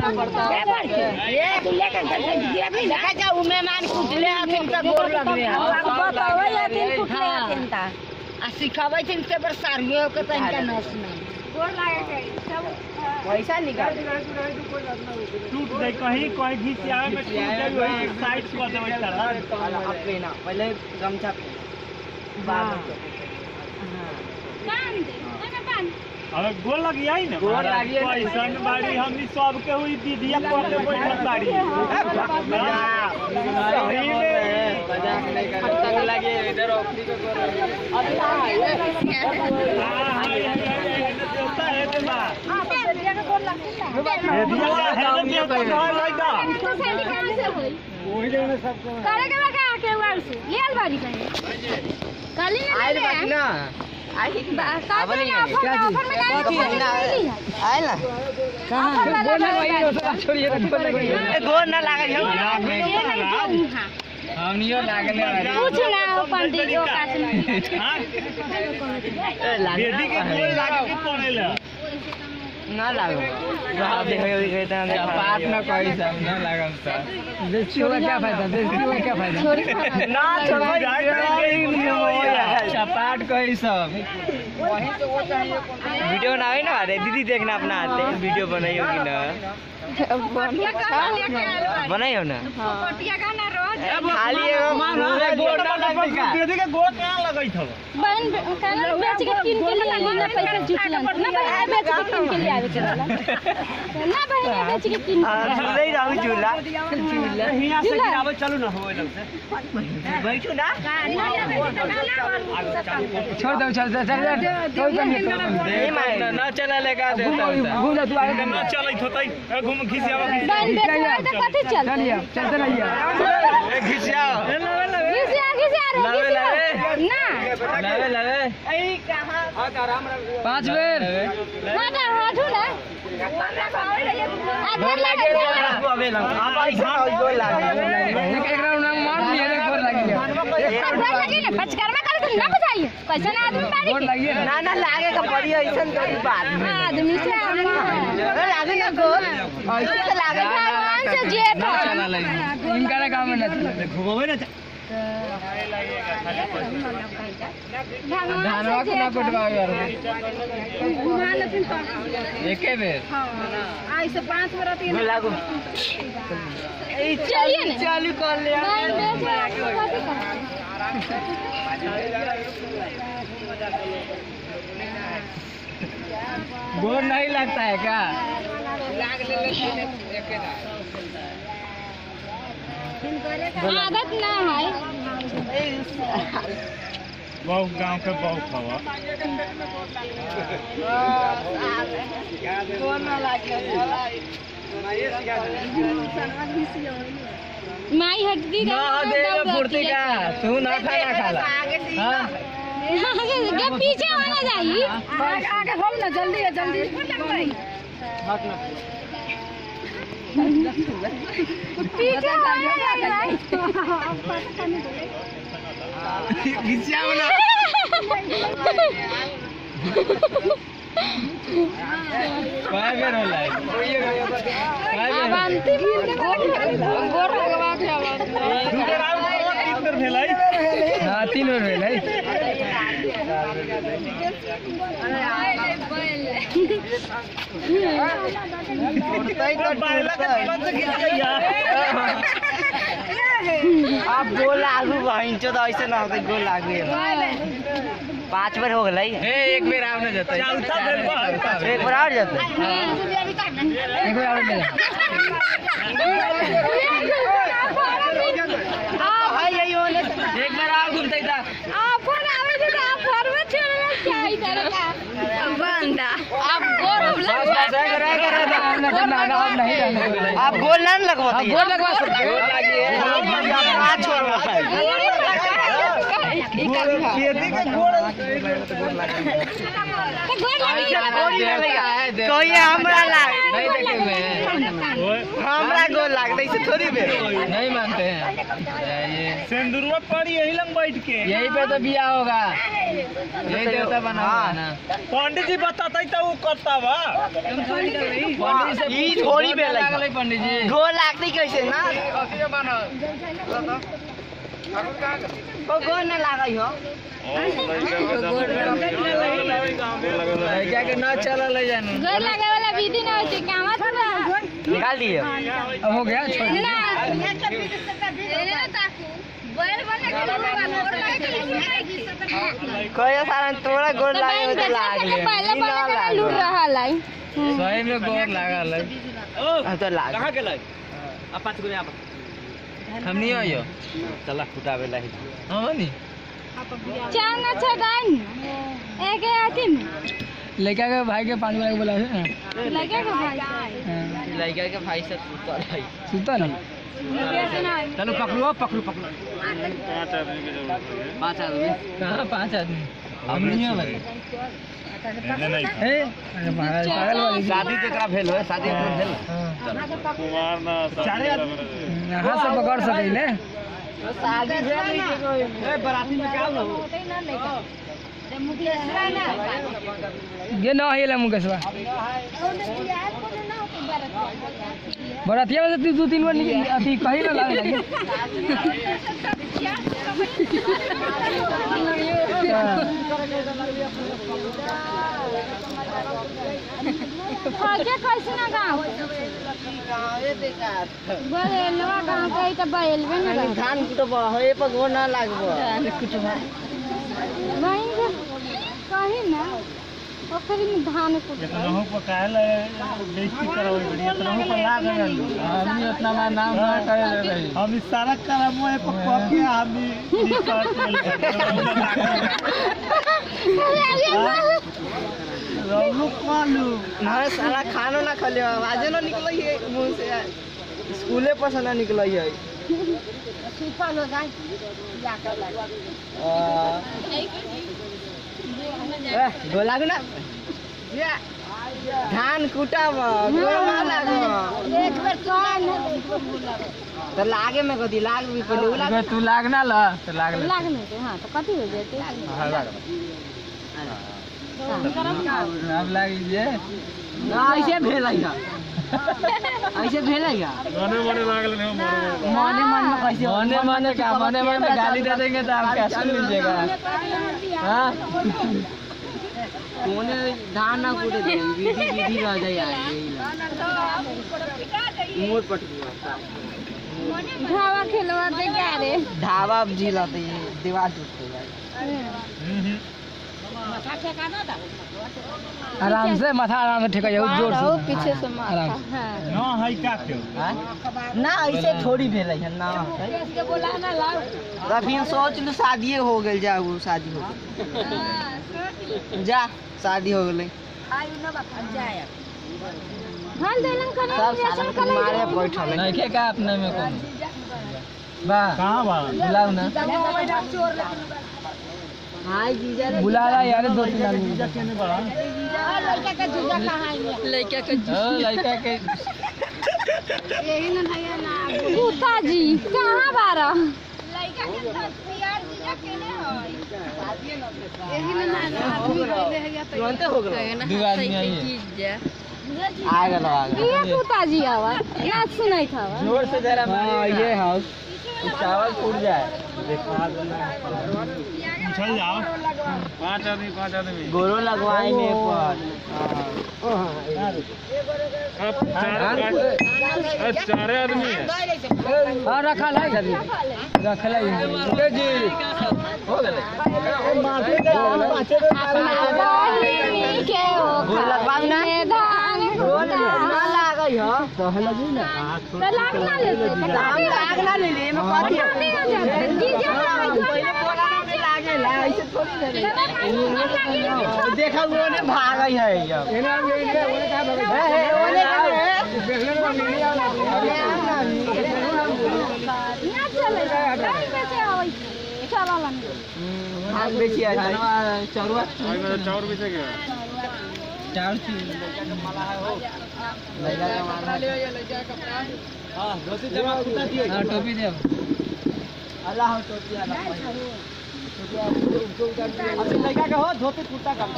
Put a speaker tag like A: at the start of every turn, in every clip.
A: ना पड़ता
B: ये तू लेकर चल गिरा भी देखा जा उ मेहमान कुटले हथिन त गोर लगवे
A: बतावे या दिन कुटले हथिन ता
B: आ सिखाबै थिन से पर सारियो के तनका नस ना
A: गोर लागे के सब
B: पैसा निकाल
C: टूट गई कहीं कहीं घिस आवे में टूट गई वही साइड कर देबै तरह
B: अपने ना पहले गमछा बाद
A: बांध दे ओना बांध
C: अरे गोल लगी आई ना
B: गोल लगी है।
C: पैसन बाड़ी हमनी सब के हुई दीदिया पर के बैठल बाड़ी सही में
B: मजाक नहीं कर लगे इधर ऑफरी को गोर
C: हां हां ये देवता है ते बा
A: हां तो दिया के गोर लगता
C: ये दिया है ना देवता कहां लगा
A: सोसाइटी कहां से होई
C: वही जगह सब
A: करे के लगा के वाल से ले आल बारी कहीं काली ने
B: आइल
A: ले
B: बाकी ना आई
A: काली ने ऑफर में ऑफर में काली ने
B: आइल ना
A: कहां गोर लगा
B: छोड़िए गोर लगी गोर ना लागे
C: हमनियो लागले
A: पूछ ना पंडित जी का से
C: हां बेटी के गोल लागे के पड़ेला
B: ना लागो रहा देखो ये कहता है पाप ना कोई सब ना लागम सा देखियो क्या फायदा देखियो क्या फायदा ना छोड़ो चपाट कोई सब वही तो वो चाहिए वीडियो ना है ना अरे दीदी देखना अपना आते वीडियो बनाई होगी ना बनाई हो ना
A: पटिया का ना रोज
B: खाली एगो पूरे गोड़ ना लगती का
C: बेटी के गोल कहां लगई थव
A: बहन काला बेच के किन के लिए आनी ना पैसा जुटलन ना बहन बेच के किन के लिए आवे के वाला ना बहन बेच के किन
B: हां झूले ही रहू झूला झूला
C: हिया से गिरावे चलू ना होए लग से
B: बैठू ना
C: छोड़ दो चल चल चल
B: नहीं मारे ना चला लेगा देता घूम तू आगे
C: ना चलई होतई ए घूम खिसियावा
A: बहन बेच तो कथि चल
B: चलते रहिए घिसियाओ
A: घिसिया घिसिया रे
B: लावे, लावे।
A: घिसिया ना
B: लावे लावे पांच बेर
A: हटा हटू ना आधार लगा दे आधार लगे ना पचकर्मा कर तुम ना बुझाइए कैसे ना आदमी बारी के
B: ना ना लागे का बड़ी ऐसन करी बात
A: आदमी से अम्मा
B: लागे ना गोल ऐसे तो लागे
A: भगवान से जेठ हो
B: इनका काम है ना
C: घुमावे ना
A: धनवा को ना
B: कुटवा यार
A: घुमा लेकिन तो
B: एके बेर
A: हाँ आई से पांच बरत ये
B: लागो
A: चलिए ना
B: चालू कर ले
A: बहन बेच कथि कर
B: बोर नहीं लगता है क्या
A: आदत ना है
C: बहुत गांव के बहुत हवा
A: माई हटती
B: ना दे फुर्ती का तू ना खाना खाला हाँ
A: के पीछे होना चाहिए आगे हो ना जल्दी है जल्दी पीछे होना
B: घिसियाओ ना काय बेर होला है काय बेर होला?
A: अंतिम गोर लगवा के आवाज
C: दू बेर आउ तीन बेर भेलै
B: हाँ तीन बेर भेल है आप गोल लागू बहिन चो तो ऐसे ना होते गोल लागू पांच बेर हो गई एक बेर आव ना जते
C: चौथा बेर बा।
B: एक बेर और जते एक बेर और ले एक बेर और घूमते था बस बस है करे करे आप गोल ना लगवाते गोल लगवा सकते गोल लगी हाथ छोड़ खेती के गोल कोई हमरा ला हमरा गोल लागता इसे थोड़ी बे
D: नहीं मानते हैं ये
C: सिंदूरवा पड़ी यही लंग बैठ के
D: यही पे तो बिया होगा यही देवता बना हुआ है ना
C: पंडित जी बताता तो वो करता बा
D: पंडित से
B: ई थोड़ी बे लगी।
D: लागल है पंडित जी
B: गोल लागती कैसे ना
D: अथियो बना
B: ओ गोल ना लागई हो
D: लड़का के न चलल है जानू
A: गोर लगे वाला विधि ना होती कामा थोड़ा
B: निकाल दिए
D: अब हो गया छोड़
A: ना ना ताकू गोर बने के गोर लगे
B: कहियो सारा तोरा गोल
A: तो
B: लागे
A: बैंक
B: तो
A: बेचा
B: लाग
A: के
B: ले
A: पहले
B: ई ना
A: पहले के
B: लाग
A: लूट रहा है
D: सही में गोर लागल है
B: हाँ, तो लाग
C: कहाँ गेलै आ पाँच गो यहाँ
D: हम नहीं आइयो
C: चला फुटावे ला
D: हम नहीं
A: चार ना छह डाइन एक है आती में
D: लड़का के भाई के पांच बजे बोला है ना
A: लगे के भाई
B: लड़का के भाई से सुतल है
D: सुता ना
C: चलो पकड़ो पकड़ो पकड़ो
B: पांच आदमी
D: कहाँ पांच आदमी हम नहीं है ए अरे महाराज पागल वाली
B: शादी केकरा भेल हो शादी केकरा भेल
C: चारे आदमी
D: यहाँ से पकड़ सकेले
B: शादी भेल नहीं के कोई ए बराती में क्या हो
D: ये ना हिला मुकेशवा बरातिया में से तू दो तीन बार निकल अथी कहीं ना लागे लगी
A: आगे कैसे ना गाँव बरेलवा गाँव के तो बरेलवे ना गाँव
B: धान कुटबा हो ए पर गोल ना लागबो
A: वहीं से कहीं ना पोखरी में धान कुट
C: रहू पकाए ला बेइज्जती करावे बढ़िया रहू पर लाग गया
D: हम उतना ना नाम ना करे रही
C: हम इस सारा करम है पर कह के हम रहू कालू
B: ना सारा खानो ना खले आवाजे ना निकलै है मुंह से स्कूले पर से ना निकलै है
A: सुपल हो जाए जाकर
B: ए गोल लागू ना या धान कुटब गोल ना लागो
A: एक बेर कान
B: तो लागे में कथी लाग भी पहले उ लाग
D: अगर तू लाग ना ला तो लाग ले
A: लागने के हाँ तो कथी हो जेते
D: हाँ, लाग अब लाग लीजिए
B: ना ऐसे भेल है ऐसे भेल है
C: मने मने लागल नहीं मने
B: मने मन में कैसे
D: मने मने का मने मने गाली दे देंगे तो आप क्या सुन लीजिएगा हाँ
B: कोने धान ना कूटे दे विधि विधि रह जाए यार मोर पट
A: ढावा खेलवा दे क्या रे
B: ढाबा जिला तो ये दीवार टूट गई
D: आराम से माथा आराम से ठेका जाओ जोर से
A: पीछे से
D: आराम
A: माथा
D: से
A: हाँ
C: ना है का क्यों
B: ना ऐसे थोड़ी भेल है ना तो फिर सोच लू शादिये हो गई जा वो शादी हो गई जा शादी हो गई
A: हाल देलन करे
B: सब साला मारे बैठल है
D: नहीं के का अपने में कौन बा
C: कहाँ बा
D: बुलाओ ना
B: हाय जीजा रे
D: बुला ला यार दो तीन आदमी
C: केने बड़ा
A: लड़का का जूजा कहाँ है लड़का का
D: ओ लड़का के
A: यही ना है ना भूता जी कहाँ बारा लड़का के तैयार जूजा केने है यही ना आदमी कहले है
B: तुरंत हो गई
D: दो आदमी आइए
B: आ गए आ गए
A: ये भूता जी आवा ना सुनाई था
D: जोर से जरा
B: हाँ ये हाउस
D: चावल फूट जाए
C: चल जाओ पांच आदमी पांच आदमी
B: गोरो लगवाएंगे पर
C: चारे आदमी है
D: हाँ रखा लाई जल्दी रख लाई ए जी हो गए
A: के हो
B: गोर लगवाऊ ना
A: धान
B: ना लागई हो
A: तो लाग ना ले
B: दाम लाग ना ले ले में कथी
A: नहीं आ जाते जीजा
B: पहले बोला में लागे ला ऐसे थोड़ी ना देखा वो ने भागई है अब
D: एना में इनके ओने का भगे
B: हे हे ओने का है
D: देखले को मिली आना
A: ना चले नहीं बेचे आवई चलालन
B: भाग बेची आ जाए
D: चरुआ
C: चार भी से गया
B: चार चीज हाँ टोपी दे अल्लाह हो टोपी अल्लाह अभी लड़का का हो धोती कुर्ता का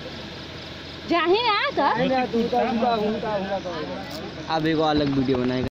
A: जाही ना तो
B: अब एगो अलग वीडियो बनाएगा